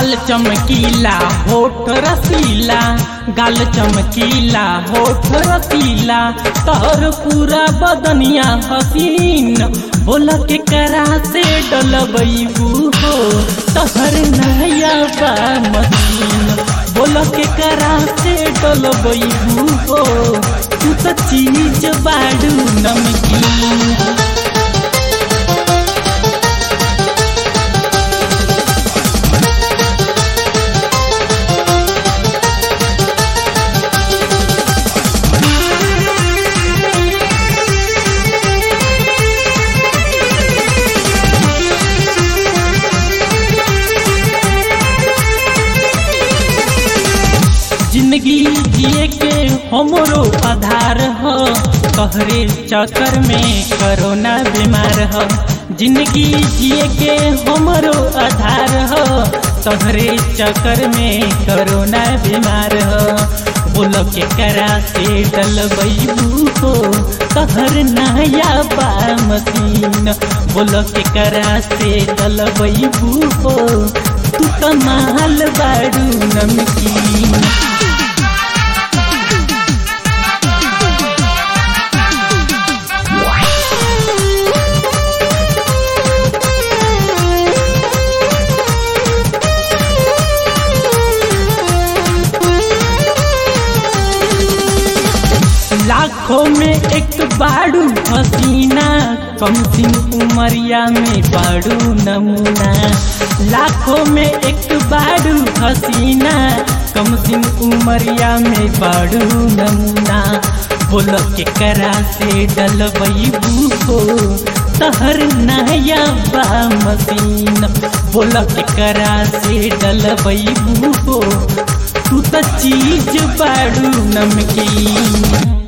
गाल चमकीला होठ रसीला गाल चमकीला होठ रसीला तोहर पूरा बदनिया हसीन बोला के करा से डलबू हो तोहर नया बा मसीन बोला के करा से डलबू हो तू तो चीज बाड़ू नमकीन जिंदगी जिए के हमरो आधार हो तोहरे चक्कर में कोरोना बीमार हो जिंदगी जिए के हमरो आधार हो तोहरे चक्कर में कोरोना बीमार हो बोलो के करा से डलबू हो तोहर नया बा मशीन बोलो के करा से डलबू हो तू कमाल बाड़ू नमकीन लाखों में एक बाड़ू हसीना कम सिन उमरिया में बाड़ू नमूना लाखों में एक बाड़ू हसीना कम सिन उमरिया में बाड़ू नमूना बोलो के करा से डलबू हो तहर नया बा मसीन बोलो के करा से डलबू हो तू तो चीज बाड़ू नमकीन